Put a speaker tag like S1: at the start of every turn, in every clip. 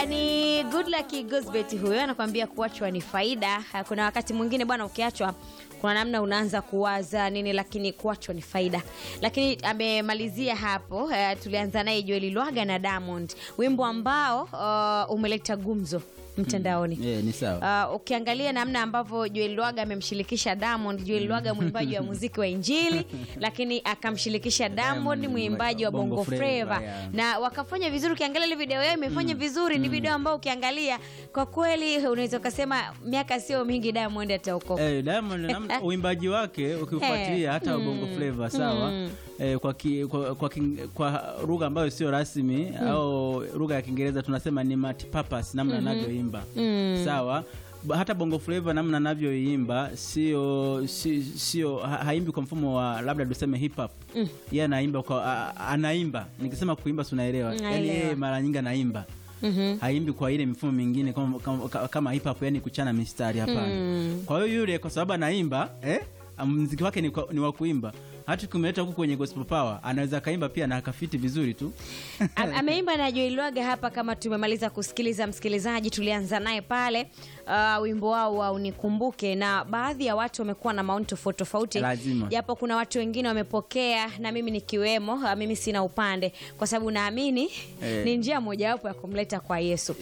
S1: Ni good luck Gosbet huyo anakuambia kuachwa ni faida. Kuna wakati mwingine bwana, ukiachwa kuna namna unaanza kuwaza nini, lakini kuachwa ni faida. Lakini amemalizia hapo. Uh, tulianza naye Joel Lwaga na Diamond, wimbo ambao uh, umeleta gumzo mtandaoni.
S2: Yeah, ni sawa.
S1: Uh, ukiangalia namna ambavyo Joel Lwaga amemshirikisha Diamond, Joel Lwaga mwimbaji wa muziki wa Injili, lakini akamshirikisha Diamond
S2: Diamond
S1: mwimbaji wa
S2: Bongo
S1: Bongo
S2: Flava,
S1: Flava
S2: yeah.
S1: na wakafanya vizuri. Ukiangalia ile video yao imefanya vizuri, ni video ambayo ukiangalia kwa kweli unaweza ukasema miaka sio mingi Diamond ataokoka.
S2: Eh, Diamond namna uimbaji wake ukifuatilia hata Bongo Flava sawa. Eh, kwa, ki, kwa, kwa, king- kwa lugha ambayo sio rasmi au lugha ya Kiingereza tunasema ni multipurpose namna anavyoimba sawa. Ba- Hata Bongo Flava namna anavyoimba sio si- sio ha, haimbi kwa mfumo wa labda tuseme hip hop. Yeye anaimba kwa a, a- anaimba. Nikisema kuimba si unaelewa. Yaani
S1: Naelewa.
S2: yeye mara nyingi anaimba.
S1: Mhm.
S2: haimbi kwa ile mifumo mingine kama, kama, kama hip hop yani kuchana mistari hapana. Kwa hiyo yule kwa sababu anaimba eh, mziki wake ni, kwa- ni wa kuimba. Hata kumleta huku kwenye gospel power anaweza akaimba pia na akafiti vizuri tu.
S1: Am- ameimba na Joel Lwaga hapa. Kama tumemaliza kusikiliza, msikilizaji, tulianza naye pale uh, wimbo wao wa unikumbuke, na baadhi ya watu wamekuwa na maoni tofauti tofauti,
S2: Lazima.
S1: japo kuna watu wengine wamepokea na mimi nikiwemo. Uh, mimi sina upande kwa sababu naamini
S2: Eh.
S1: ni njia mojawapo ya kumleta kwa Yesu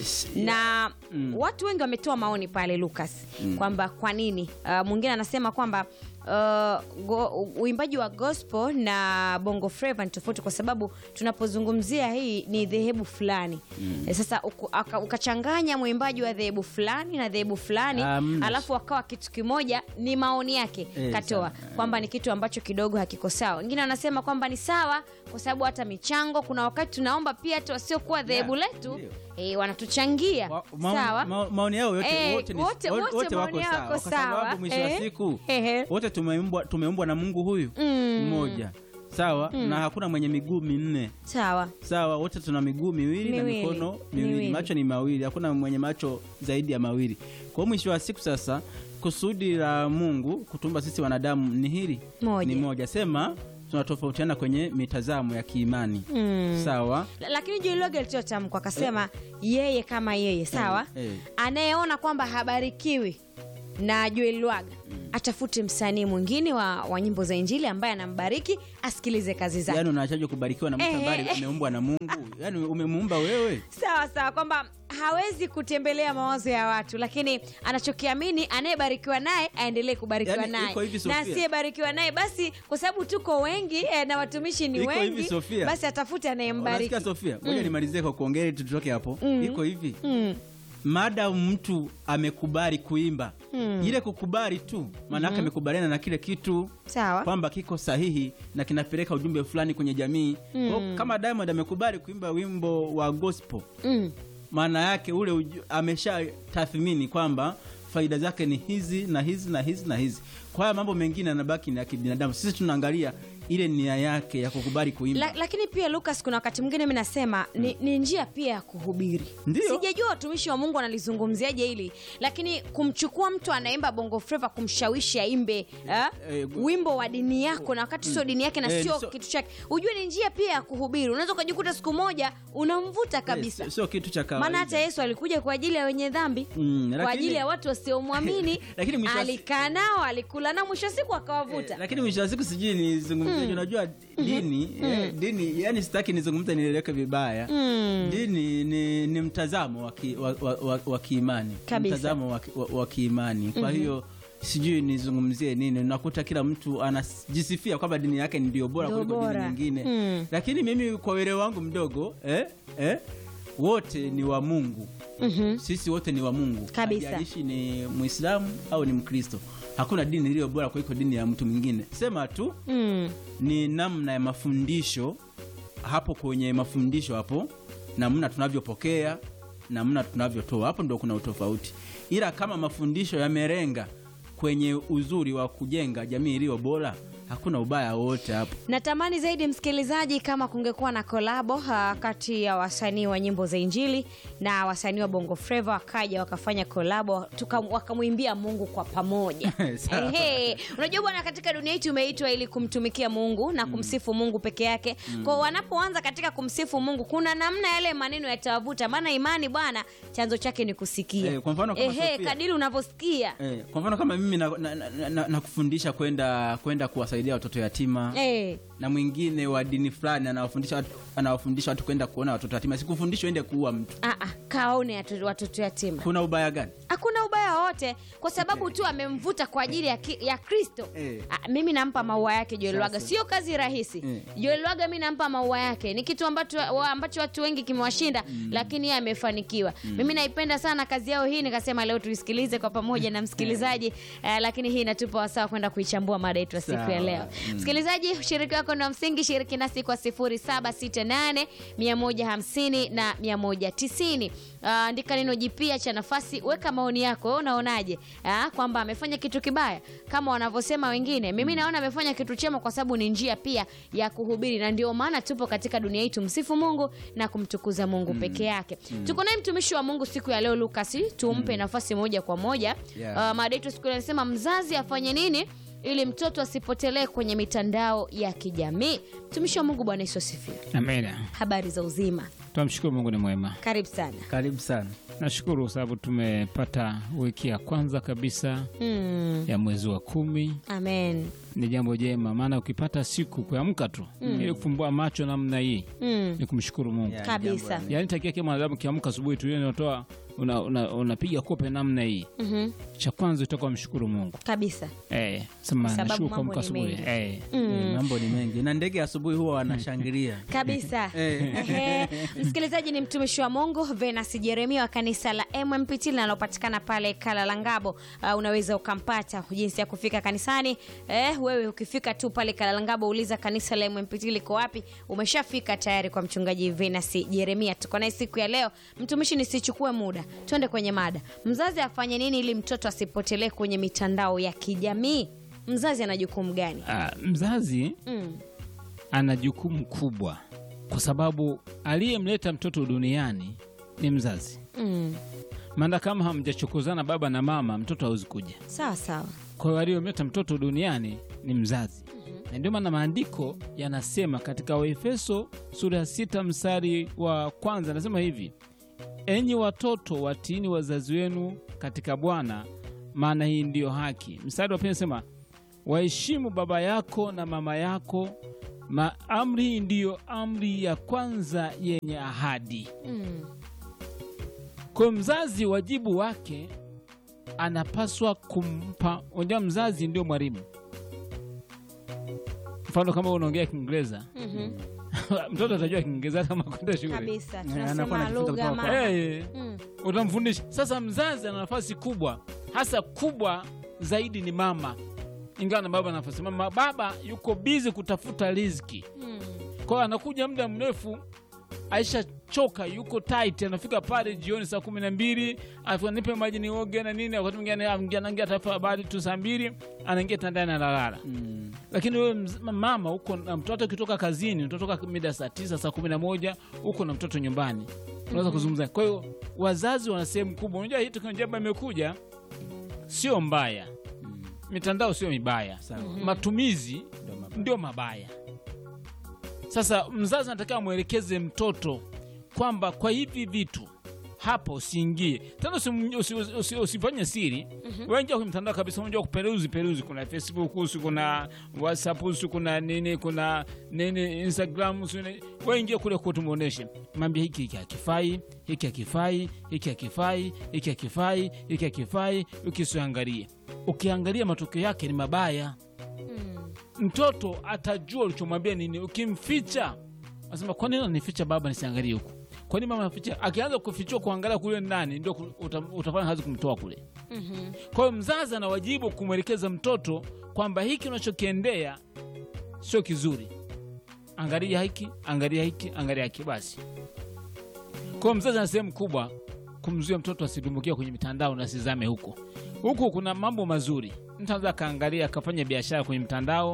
S1: na watu wengi wametoa maoni pale Lucas kwamba kwa nini uh, mwingine anasema kwamba uh, go- uimbaji wa gospel na bongo flava ni tofauti kwa sababu tunapozungumzia hii ni dhehebu fulani Eh, sasa uku- aka- ukachanganya mwimbaji wa dhehebu fulani na dhehebu fulani
S2: Amna.
S1: alafu akawa kitu kimoja ni maoni yake
S2: Eh,
S1: katoa
S2: sawa.
S1: kwamba ni kitu ambacho kidogo hakiko sawa wengine wanasema kwamba ni sawa kwa sababu hata michango kuna wakati tunaomba pia hata wasiokuwa dhehebu
S2: Yeah,
S1: letu
S2: ndio.
S1: eh, wanatuchangia
S2: Wa- maoni-
S1: sawa
S2: ma- maoni yao yote,
S1: Eh,
S2: wote, ni-
S1: wote-
S2: wote,
S1: wote
S2: wote wako
S1: maoni yao
S2: sawa
S1: yako
S2: kwa
S1: sawa.
S2: sababu mwisho wa
S1: Eh.
S2: siku
S1: Ehe.
S2: wote tumeumbwa tumeumbwa na Mungu huyu mmoja sawa, na hakuna mwenye miguu minne
S1: sawa
S2: sawa, wote tuna miguu miwili, na
S1: Miwili.
S2: mikono miwili.
S1: Miwili.
S2: macho ni mawili, hakuna mwenye macho zaidi ya mawili. Kwa hiyo mwisho wa siku sasa, kusudi la Mungu kutumba sisi wanadamu ni hili
S1: Moja.
S2: ni moja, sema tunatofautiana kwenye mitazamo ya kiimani sawa.
S1: La- lakini Joel Lwaga alitoa tamko akasema yeye kama yeye sawa
S2: Eh, eh.
S1: anayeona kwamba habarikiwi na Joel Lwaga atafute msanii mwingine wa, wa nyimbo za Injili ambaye anambariki asikilize kazi zake.
S2: Yaani unachajwa kubarikiwa na mtu
S1: Eh,
S2: ambaye
S1: eh.
S2: ameumbwa na Mungu, yaani umemuumba wewe.
S1: Sawa sawa, kwamba hawezi kutembelea mawazo ya watu, lakini anachokiamini anayebarikiwa naye aendelee kubarikiwa
S2: Yaani,
S1: naye,
S2: iko hivi,
S1: na
S2: Sofia.
S1: asiyebarikiwa naye basi, kwa sababu tuko wengi eh, na watumishi ni
S2: Iko hivi,
S1: wengi,
S2: Sofia.
S1: basi atafute anayembariki.
S2: Unasikia Sofia? Ngoja nimalizie kwa kuongea ili tutoke hapo. Iko hivi.
S1: Mm.
S2: Madamu mtu amekubali kuimba ile kukubali tu maana yake amekubaliana na kile kitu
S1: Sawa.
S2: kwamba kiko sahihi na kinapeleka ujumbe fulani kwenye jamii. Kwa hiyo Kama Diamond amekubali kuimba wimbo wa gospel,
S1: Mm.
S2: maana yake ule uju- amesha tathmini kwamba faida zake ni hizi na hizi na hizi na hizi. Kwa haya mambo mengine yanabaki ni ya kibinadamu. Sisi tunaangalia ile nia yake ya kukubali kuimba.
S1: La, lakini pia Lucas, kuna wakati mwingine mi nasema ni, ni njia pia ya kuhubiri.
S2: Ndio.
S1: Sijajua watumishi wa Mungu wanalizungumziaje hili, lakini kumchukua mtu anaimba bongo flava kumshawishi aimbe eh,
S2: Eh,
S1: wimbo wa dini yako na wakati sio dini yake na
S2: Eh,
S1: sio
S2: so-
S1: kitu chake, ujue ni njia pia ya kuhubiri. Unaweza ukajikuta siku moja unamvuta kabisa.
S2: Eh, sio kitu cha kawaida.
S1: Maana hata Yesu alikuja kwa ajili ya wenye dhambi
S2: Mm,
S1: kwa
S2: lakini-
S1: ajili ya watu wasiomwamini.
S2: Lakini mwisho wa si-
S1: alikaa nao, alikula nao, mwisho wa siku akawavuta.
S2: Eh, lakini mwisho wa siku sijui nizungumzie, unajua dini eh, dini yani sitaki nizungumze nieleweke vibaya. Dini ni, ni mtazamo wa ki- wa- wa- wa- wa kiimani,
S1: Kabisa.
S2: mtazamo wa ki- wa- wa kiimani. Kwa hiyo sijui nizungumzie nini. Unakuta kila mtu anajisifia kwamba dini yake ndio bora
S1: Ndio
S2: kuliko dini
S1: bora.
S2: nyingine,
S1: Mm.
S2: lakini mimi kwa uelewa wangu mdogo eh, eh, wote ni wa Mungu. Sisi wote ni wa Mungu,
S1: Kabisa.
S2: Haijalishi ni Muislamu au ni Mkristo. Hakuna dini iliyo bora kuliko dini ya mtu mwingine. Sema tu
S1: Mm.
S2: ni namna ya mafundisho hapo, kwenye mafundisho hapo, namna tunavyopokea, namna tunavyotoa, hapo ndo kuna utofauti. Ila kama mafundisho yamerenga kwenye uzuri wa kujenga jamii iliyo bora, hakuna ubaya wote hapo
S1: natamani zaidi msikilizaji kama kungekuwa na kolabo uh, kati ya wasanii wa nyimbo za injili na wasanii wa bongo fleva wakaja wakafanya kolabo tuka- wakamwimbia mungu kwa pamoja
S2: Sawa.
S1: Ehe. unajua bwana katika dunia hii tumeitwa ili kumtumikia mungu na kumsifu mungu peke yake kwa wanapoanza katika kumsifu mungu kuna namna yale maneno yatawavuta maana imani bwana chanzo chake ni kusikia
S2: Eh, kwa mfano kama
S1: Ehe,
S2: Sofia.
S1: kadiri unavyosikia
S2: eh, kwa mfano kama mimi nakufundisha na, na, na, nakufundisha kwenda kwenda kuwasaidia watoto yatima
S1: Eh.
S2: na mwingine wa dini fulani anawafundisha watu, anawafundisha watu kwenda kuona watoto yatima sikufundisha uende kuua mtu
S1: Ah, ah, kaone atu- watoto yatima
S2: kuna ubaya gani
S1: hakuna ubaya wowote kwa sababu tu amemvuta kwa ajili ya, ki, ya kristo
S2: Eh.
S1: Ah, mimi nampa maua yake joel
S2: Sasa.
S1: lwaga sio kazi rahisi
S2: Eh.
S1: joel lwaga mi nampa maua yake ni kitu ambacho, wa, ambacho watu wengi kimewashinda lakini yeye amefanikiwa mimi naipenda sana kazi yao hii nikasema leo tuisikilize kwa pamoja na msikilizaji eh, lakini hii inatupa wasaa kwenda kuichambua mada yetu ya siku ya
S2: Sawa.
S1: leo msikilizaji ushiriki wako na msingi shiriki nasi kwa 0768 150 na 190 Ah, andika neno jipya cha nafasi weka maoni yako wewe unaonaje Ah, kwamba amefanya kitu kibaya kama wanavyosema wengine mimi naona amefanya kitu chema kwa sababu ni njia pia ya kuhubiri na ndio maana tupo katika dunia hii tumsifu mungu na kumtukuza mungu peke yake tuko naye mtumishi wa mungu siku ya leo lukas tumpe nafasi moja kwa moja
S2: Yeah.
S1: Ah, mada yetu siku ya leo inasema mzazi afanye nini ili mtoto asipotelee kwenye mitandao ya kijamii mtumishi wa mungu bwana yesu asifiwe
S3: Amina.
S1: habari za uzima
S3: Tunamshukuru Mungu ni mwema.
S1: karibu sana
S2: karibu sana
S3: Nashukuru kwa sababu tumepata wiki ya kwanza kabisa
S1: mm.
S3: ya mwezi wa kumi.
S1: amen
S3: Ni jambo jema, maana ukipata siku kuamka tu ili kufumbua macho namna hii
S1: mm.
S3: ni kumshukuru Mungu.
S2: Yeah,
S1: Kabisa.
S2: jambo la-
S3: Yaani takia kama mwanadamu kiamka asubuhi tu yeye unatoa unapiga una, unapiga kope namna hii.
S1: mm-hmm.
S3: Cha kwanza utakuwa mshukuru Mungu.
S1: kabisa
S3: Eh, sema
S1: Sababu
S3: nashukuru
S1: mambo
S3: kuamka
S1: ni
S3: asubuhi.
S1: mengi.
S3: Eh.
S2: Eh, mambo ni mengi na ndege asubuhi huwa wanashangilia
S1: kabisa Ehe. msikilizaji ni mtumishi wa mungu venas jeremia wa kanisa la mmpt linalopatikana pale kalalangabo uh, unaweza ukampata jinsi ya kufika kanisani eh, wewe ukifika tu pale kalalangabo uliza kanisa la mmpt liko wapi umeshafika tayari kwa mchungaji venas jeremia tuko naye siku ya leo mtumishi nisichukue muda twende kwenye mada mzazi afanye nini ili mtoto asipotelee kwenye mitandao ya kijamii mzazi ana jukumu gani
S3: Ah, mzazi
S1: mm.
S3: ana jukumu kubwa kwa sababu aliyemleta mtoto duniani ni mzazi.
S1: Mm.
S3: maana kama hamjachokozana baba na mama mtoto hawezi kuja
S1: sawa sawa
S3: kwa hiyo aliyomleta mtoto duniani ni mzazi na ndio maana maandiko yanasema katika waefeso sura ya sita mstari wa kwanza anasema hivi enyi watoto watiini wazazi wenu katika bwana maana hii ndiyo haki mstari wa pili anasema waheshimu baba yako na mama yako ma amri hii ndiyo amri ya kwanza yenye ahadi
S1: mm.
S3: kwa hiyo mzazi wajibu wake anapaswa kumpa unajua mzazi ndio mwalimu mfano kama unaongea kiingereza
S1: Mhm.
S3: mtoto atajua kiingereza kama kwenda shule
S1: kabisa
S2: Eh,
S1: tunasema
S2: anakuwa anajifunza
S1: lugha
S2: kutoka
S1: mama
S3: Eh,
S1: mm.
S3: utamfundisha sasa mzazi ana nafasi kubwa hasa kubwa zaidi ni mama ingawa na baba nafasi mama baba yuko bizi kutafuta riziki
S1: Mm.
S3: kwa hiyo anakuja muda mrefu aisha choka yuko tight anafika pale jioni saa kumi na mbili alafu nipe maji nioge na nini wakati mwingine anaingia- anaingia taarifa habari tu saa mbili anaingia tandani analala
S2: Mm.
S3: lakini wewe mz- mama uko na mtoto ukitoka kazini utatoka mida saa tisa saa kumi na moja uko na mtoto nyumbani unaweza kuzungumza kwa hiyo wazazi wana sehemu kubwa unajua hii teknolojia ambayo imekuja sio mbaya mitandao sio mibaya
S2: Sawa.
S3: matumizi
S2: Ndio mabaya.
S3: ndio mabaya sasa mzazi anatakiwa amwelekeze mtoto kwamba kwa hivi vitu hapa usiingie tena usim- usi- usi- usi- usifanye siri mm-hmm. wengia kwenye mtandao kabisa unajua kuperuzi peruzi kuna facebook usi kuna whatsapp usi kuna nini kuna nini instagram usi nini. wengia kule kutumuoneshe mambia hiki hiki hakifai hiki hakifai hiki hakifai hiki hakifai hiki hakifai ukisiangalie ukiangalia matokeo yake ni mabaya
S1: Mm.
S3: mtoto atajua ulichomwambia nini ukimficha anasema kwa nini unanificha baba nisiangalie huku kwa nini mama anaficha akianza kufichua kuangalia kule nani ndio ku- uta, utafanya kazi kumtoa kule
S1: Mhm.
S3: kwa hiyo mzazi ana wajibu kumwelekeza mtoto kwamba hiki unachokiendea sio kizuri angalia hiki angalia hiki angalia hiki basi kwa hiyo mzazi ana sehemu kubwa kumzuia mtoto asidumbukia kwenye mitandao na asizame huko huku kuna mambo mazuri mtu anaweza akaangalia akafanya biashara kwenye mtandao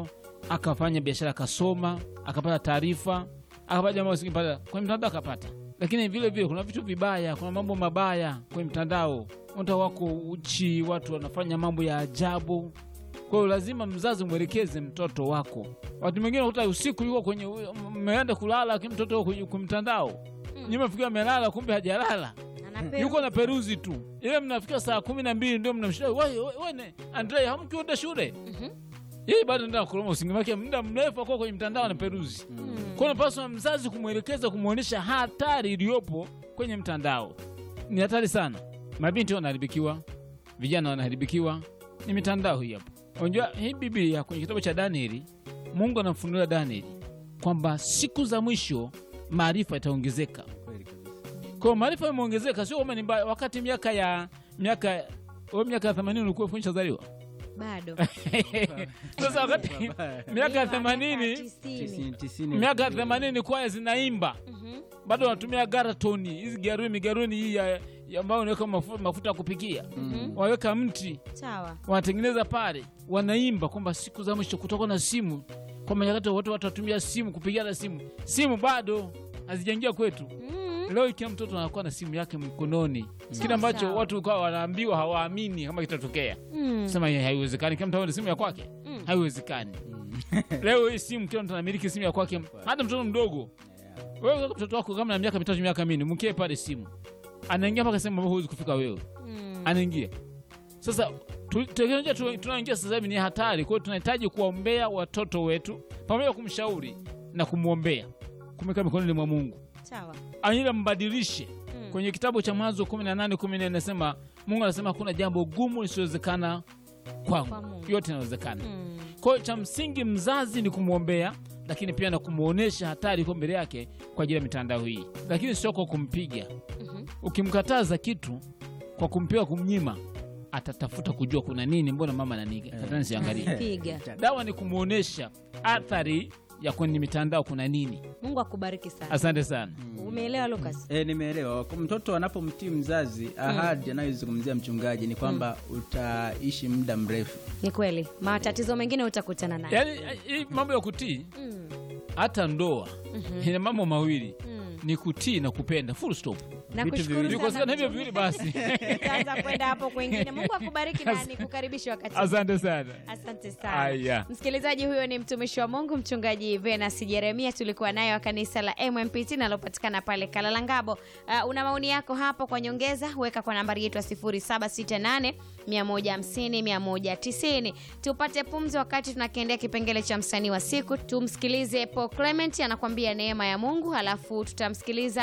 S3: akafanya biashara akasoma akapata taarifa akapata jambo asingepata kwenye mtandao akapata lakini vile vile kuna vitu vibaya kuna mambo mabaya kwenye mtandao watu wako uchi watu wanafanya mambo ya ajabu kwa hiyo lazima mzazi umwelekeze mtoto wako watu wengine unakuta usiku yuko kwenye mmeenda kulala lakini mtoto yuko kwenye kwenye mtandao nyuma fikia amelala kumbe hajalala
S1: Anapewa.
S3: yuko na peruzi tu ile mnafika saa kumi na mbili ndio mnamshida wene andre hamkienda shule
S1: Mhm.
S3: yeye bado ndio kuloma usingizi wake muda mrefu akuwa kwenye mtandao na peruzi kwa hiyo unapaswa mzazi kumwelekeza kumwonyesha hatari iliyopo kwenye mtandao ni hatari sana mabinti wanaharibikiwa vijana wanaharibikiwa ni mitandao hii hapo unajua hii biblia kwenye kitabu cha danieli mungu anamfunulia danieli kwamba siku za mwisho maarifa yataongezeka
S2: Kweli kabisa.
S3: kwa maarifa yameongezeka sio kwamba ni mbaya wakati miaka ya miaka wewe miaka ya 80 ulikuwa fundisha zaliwa
S1: bado
S3: sasa wakati miaka ya
S1: Miaka
S3: 80
S1: tisini.
S2: Tisini- tisini-
S3: miaka ya 80 kwaya zinaimba
S1: Mhm.
S3: bado wanatumia garatoni hizi garuni garuni hii ya, ya ambayo unaweka mafuta, mafuta ya kupikia
S1: Mhm.
S3: waweka mti
S1: sawa
S3: wanatengeneza pale wanaimba kwamba siku za mwisho kutoka na simu kwamba nyakati watu watatumia simu kupigiana simu simu bado hazijaingia kwetu
S1: Mhm.
S3: leo ikiwa mtoto anakuwa na simu yake mkononi kile ambacho
S1: sawa.
S3: watu kwa wanaambiwa hawaamini kama kitatokea
S1: Mm.
S3: sema "Hii haiwezekani kila mtu awe na simu ya kwake
S1: Mm.
S3: haiwezekani leo hii simu kila mtu anamiliki simu ya kwake hata mtoto mdogo wewe kaka mtoto wako kama na miaka mitatu miaka minne mkie pale simu anaingia mpaka sehemu ambapo huwezi kufika wewe
S1: Mm.
S3: anaingia sasa tu- teknolojia tu- tunaoingia sasa hivi ni hatari kwa hiyo tunahitaji kuwaombea watoto wetu pamoja na kumshauri na kumwombea kumweka mikononi mwa mungu
S1: sawa
S3: aila mbadilishe
S1: Mm.
S3: kwenye kitabu cha mwanzo 18 14 anasema mungu anasema hakuna jambo gumu lisiowezekana
S1: Kwa
S3: kwangu
S1: Mungu.
S3: yote inawezekana
S1: Mm.
S3: kwa hiyo cha msingi mzazi ni kumwombea lakini pia na kumwonyesha hatari iko mbele yake kwa ajili ya mitandao hii lakini sio kwa kumpiga
S1: Mhm.
S3: ukimkataza kitu kwa kumpiga kumnyima atatafuta kujua kuna nini mbona mama naniga hata nisiangalie
S1: piga
S3: dawa ni kumwonyesha athari ya kwenye mitandao kuna nini
S1: mungu akubariki sana
S3: asante sana
S1: umeelewa lucas
S2: E, nimeelewa. Kwa Mtoto anapomtii mzazi, ahadi anayozungumzia mchungaji ni kwamba utaishi muda mrefu.
S1: ni kweli matatizo mengine utakutana nayo
S3: yaani hii mambo ya kutii
S1: Mm.
S3: hata ndoa ina mambo mawili
S1: Mm.
S3: ni kutii na kupenda full stop
S1: Nakushukuru
S2: viwili.
S1: sana
S3: vikosekana hivyo
S1: mchungaji.
S3: viwili basi
S1: Tutaanza kwenda hapo kwengine mungu akubariki na nikukaribisha wakati
S3: asante sana
S1: asante sana
S3: Aya.
S1: msikilizaji huyo ni mtumishi wa mungu mchungaji venas jeremia tulikuwa nayo wa kanisa la mmpt nalopatikana pale kalalangabo uh, una maoni yako hapo kwa nyongeza weka kwa nambari yetu ya 768 150 190 tupate pumzi wakati tunakiendea kipengele cha msanii wa siku tumsikilize paul clement anakuambia neema ya mungu halafu tutamsikiliza